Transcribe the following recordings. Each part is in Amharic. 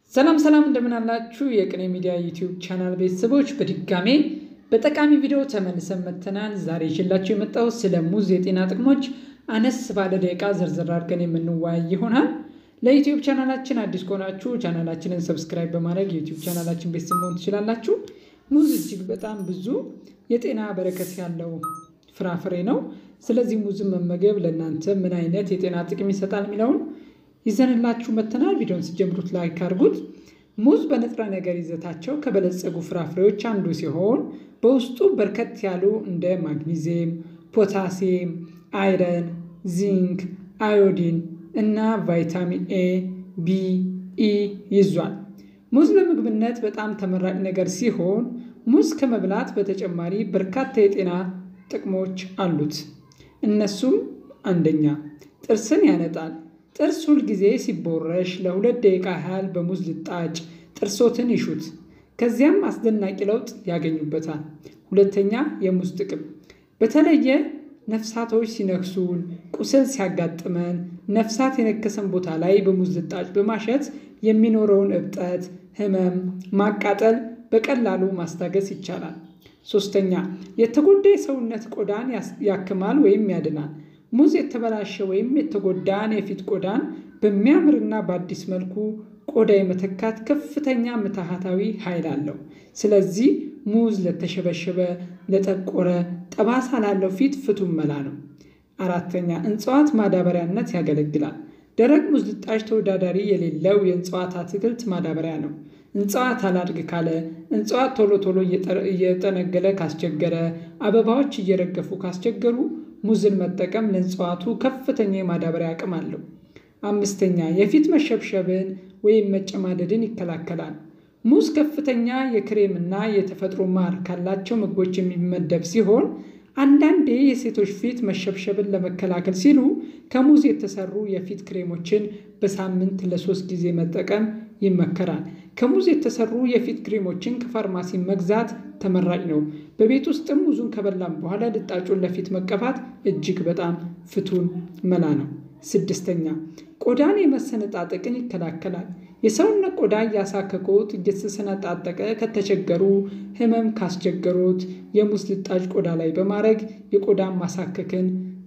ሰላም ሰላም እንደምን አላችሁ? የቅኔ ሚዲያ ዩቲዩብ ቻናል ቤተሰቦች በድጋሜ በጠቃሚ ቪዲዮ ተመልሰን መጥተናል። ዛሬ ይዤላችሁ የመጣው ስለ ሙዝ የጤና ጥቅሞች አነስ ባለ ደቂቃ ዝርዝር አድርገን የምንወያይ ይሆናል። ለዩቲዩብ ቻናላችን አዲስ ከሆናችሁ ቻናላችንን ሰብስክራይብ በማድረግ የዩቲዩብ ቻናላችን ቤተሰብ መሆን ትችላላችሁ። ሙዝ እጅግ በጣም ብዙ የጤና በረከት ያለው ፍራፍሬ ነው። ስለዚህ ሙዝን መመገብ ለእናንተ ምን አይነት የጤና ጥቅም ይሰጣል የሚለውን ይዘንላችሁ መጥተናል። ቪዲዮን ሲጀምሩት ላይክ አድርጉት። ሙዝ በንጥረ ነገር ይዘታቸው ከበለጸጉ ፍራፍሬዎች አንዱ ሲሆን በውስጡ በርከት ያሉ እንደ ማግኒዚየም፣ ፖታሲየም፣ አይረን፣ ዚንክ፣ አዮዲን እና ቫይታሚን ኤ፣ ቢ፣ ኢ ይዟል። ሙዝ ለምግብነት በጣም ተመራጭ ነገር ሲሆን ሙዝ ከመብላት በተጨማሪ በርካታ የጤና ጥቅሞች አሉት። እነሱም አንደኛ ጥርስን ያነጣል። ጥርስ ሁልጊዜ ሲቦረሽ ለሁለት ደቂቃ ያህል በሙዝ ልጣጭ ጥርሶትን ይሹት። ከዚያም አስደናቂ ለውጥ ያገኙበታል። ሁለተኛ የሙዝ ጥቅም በተለየ ነፍሳቶች ሲነክሱን፣ ቁስል ሲያጋጥመን ነፍሳት የነከሰን ቦታ ላይ በሙዝ ልጣጭ በማሸት የሚኖረውን እብጠት፣ ህመም፣ ማቃጠል በቀላሉ ማስታገስ ይቻላል። ሶስተኛ የተጎዳ የሰውነት ቆዳን ያክማል ወይም ያድናል። ሙዝ የተበላሸ ወይም የተጎዳን የፊት ቆዳን በሚያምርና በአዲስ መልኩ ቆዳ የመተካት ከፍተኛ ምትሃታዊ ኃይል አለው። ስለዚህ ሙዝ ለተሸበሸበ፣ ለጠቆረ፣ ጠባሳ ላለው ፊት ፍቱን መላ ነው። አራተኛ እጽዋት ማዳበሪያነት ያገለግላል። ደረቅ ሙዝ ልጣጭ ተወዳዳሪ የሌለው የእጽዋት አትክልት ማዳበሪያ ነው። እጽዋት አላድግ ካለ፣ እጽዋት ቶሎ ቶሎ እየጠነገለ ካስቸገረ፣ አበባዎች እየረገፉ ካስቸገሩ ሙዝን መጠቀም ለእጽዋቱ ከፍተኛ የማዳበሪያ አቅም አለው። አምስተኛ የፊት መሸብሸብን ወይም መጨማደድን ይከላከላል። ሙዝ ከፍተኛ የክሬምና የተፈጥሮ ማር ካላቸው ምግቦች የሚመደብ ሲሆን አንዳንዴ የሴቶች ፊት መሸብሸብን ለመከላከል ሲሉ ከሙዝ የተሰሩ የፊት ክሬሞችን በሳምንት ለሶስት ጊዜ መጠቀም ይመከራል። ከሙዝ የተሰሩ የፊት ክሬሞችን ከፋርማሲ መግዛት ተመራጭ ነው። በቤት ውስጥም ሙዙን ከበላም በኋላ ልጣጩን ለፊት መቀባት እጅግ በጣም ፍቱን መላ ነው። ስድስተኛ ቆዳን የመሰነጣጠቅን ይከላከላል። የሰውነት ቆዳ እያሳከኮት እየተሰነጣጠቀ ከተቸገሩ፣ ህመም ካስቸገሩት የሙዝ ልጣጭ ቆዳ ላይ በማድረግ የቆዳን ማሳከክን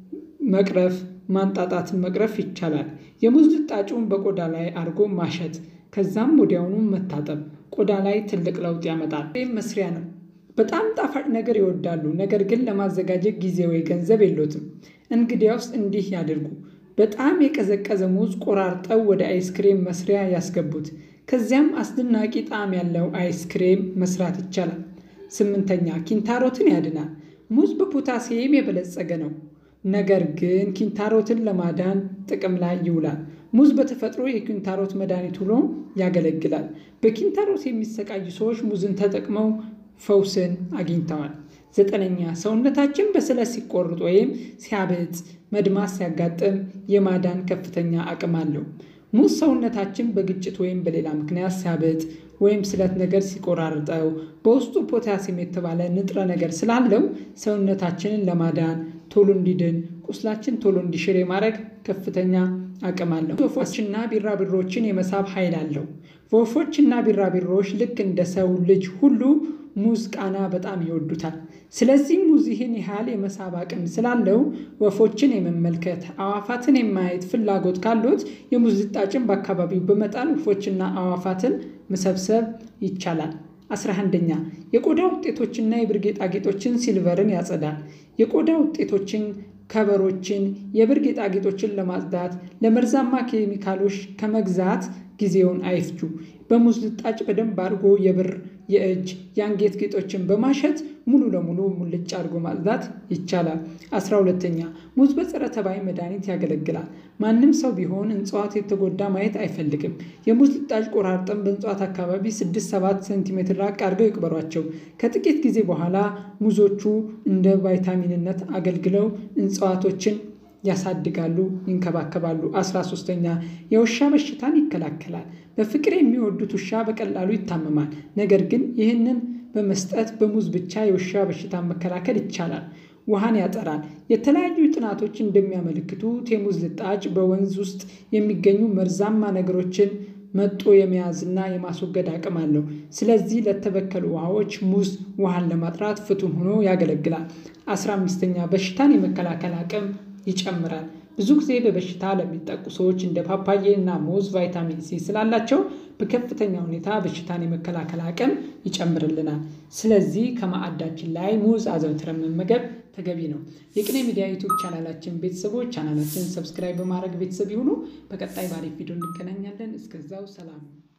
መቅረፍ ማንጣጣትን መቅረፍ ይቻላል። የሙዝ ልጣጩን በቆዳ ላይ አድርጎ ማሸት ከዛም ወዲያውኑ መታጠብ ቆዳ ላይ ትልቅ ለውጥ ያመጣል። መስሪያ ነው። በጣም ጣፋጭ ነገር ይወዳሉ፣ ነገር ግን ለማዘጋጀት ጊዜ ወይ ገንዘብ የሎትም። እንግዲያውስ እንዲህ ያድርጉ። በጣም የቀዘቀዘ ሙዝ ቆራርጠው ወደ አይስክሬም መስሪያ ያስገቡት። ከዚያም አስደናቂ ጣዕም ያለው አይስክሬም መስራት ይቻላል። ስምንተኛ ኪንታሮትን ያድናል። ሙዝ በፖታሲየም የበለጸገ ነው። ነገር ግን ኪንታሮትን ለማዳን ጥቅም ላይ ይውላል። ሙዝ በተፈጥሮ የኪንታሮት መድኃኒት ሆኖ ያገለግላል። በኪንታሮት የሚሰቃዩ ሰዎች ሙዝን ተጠቅመው ፈውስን አግኝተዋል። ዘጠነኛ ሰውነታችን በስለት ሲቆርጥ ወይም ሲያብጥ መድማት ሲያጋጥም የማዳን ከፍተኛ አቅም አለው። ሙዝ ሰውነታችን በግጭት ወይም በሌላ ምክንያት ሲያብጥ ወይም ስለት ነገር ሲቆራርጠው በውስጡ ፖታሲየም የተባለ ንጥረ ነገር ስላለው ሰውነታችንን ለማዳን ቶሎ እንዲድን ቁስላችን ቶሎ እንዲሽር የማድረግ ከፍተኛ አቅም አለው። ወፎችና ቢራቢሮዎችን የመሳብ ኃይል አለው። ወፎችና ቢራቢሮዎች ልክ እንደ ሰው ልጅ ሁሉ ሙዝ ቃና በጣም ይወዱታል። ስለዚህ ሙዝ ይህን ያህል የመሳብ አቅም ስላለው ወፎችን የመመልከት አዋፋትን የማየት ፍላጎት ካሉት የሙዝ ልጣጭን በአካባቢው በመጣል ወፎችና አዋፋትን መሰብሰብ ይቻላል። አስራ አንደኛ የቆዳ ውጤቶችና የብር ጌጣጌጦችን ሲልቨርን ያጸዳል። የቆዳ ውጤቶችን ከበሮችን፣ የብር ጌጣጌጦችን ለማጽዳት ለመርዛማ ኬሚካሎች ከመግዛት ጊዜውን አይፍጁ። በሙዝ ልጣጭ በደንብ አድርጎ የብር የእጅ የአንጌት ጌጦችን በማሸት ሙሉ ለሙሉ ሙልጭ አድርጎ ማጽዳት ይቻላል። አስራ ሁለተኛ ሙዝ በጸረ ተባይ መድኃኒት ያገለግላል። ማንም ሰው ቢሆን እጽዋት የተጎዳ ማየት አይፈልግም። የሙዝ ልጣጭ ቆራርጠን በእጽዋት አካባቢ 6-7 ሴንቲሜትር ራቅ አድርገው ይቅበሯቸው። ከጥቂት ጊዜ በኋላ ሙዞቹ እንደ ቫይታሚንነት አገልግለው እጽዋቶችን ያሳድጋሉ፣ ይንከባከባሉ። አስራ ሶስተኛ የውሻ በሽታን ይከላከላል። በፍቅር የሚወዱት ውሻ በቀላሉ ይታመማል። ነገር ግን ይህንን በመስጠት በሙዝ ብቻ የውሻ በሽታን መከላከል ይቻላል። ውሃን ያጠራል። የተለያዩ ጥናቶች እንደሚያመለክቱት የሙዝ ልጣጭ በወንዝ ውስጥ የሚገኙ መርዛማ ነገሮችን መጦ የመያዝና የማስወገድ አቅም አለው። ስለዚህ ለተበከሉ ውሃዎች ሙዝ ውሃን ለማጥራት ፍቱን ሆኖ ያገለግላል። አስራ አምስተኛ በሽታን የመከላከል አቅም ይጨምራል። ብዙ ጊዜ በበሽታ ለሚጠቁ ሰዎች እንደ ፓፓዬ እና ሙዝ ቫይታሚን ሲ ስላላቸው በከፍተኛ ሁኔታ በሽታን የመከላከል አቅም ይጨምርልናል። ስለዚህ ከማዕዳችን ላይ ሙዝ አዘውትረን መመገብ ተገቢ ነው። የቅኔ ሚዲያ ዩቱብ ቻናላችን ቤተሰቦች ቻናላችን ሰብስክራይብ በማድረግ ቤተሰብ ይሁኑ። በቀጣይ ባሪፍ ቪዲዮ እንገናኛለን። እስከዛው ሰላም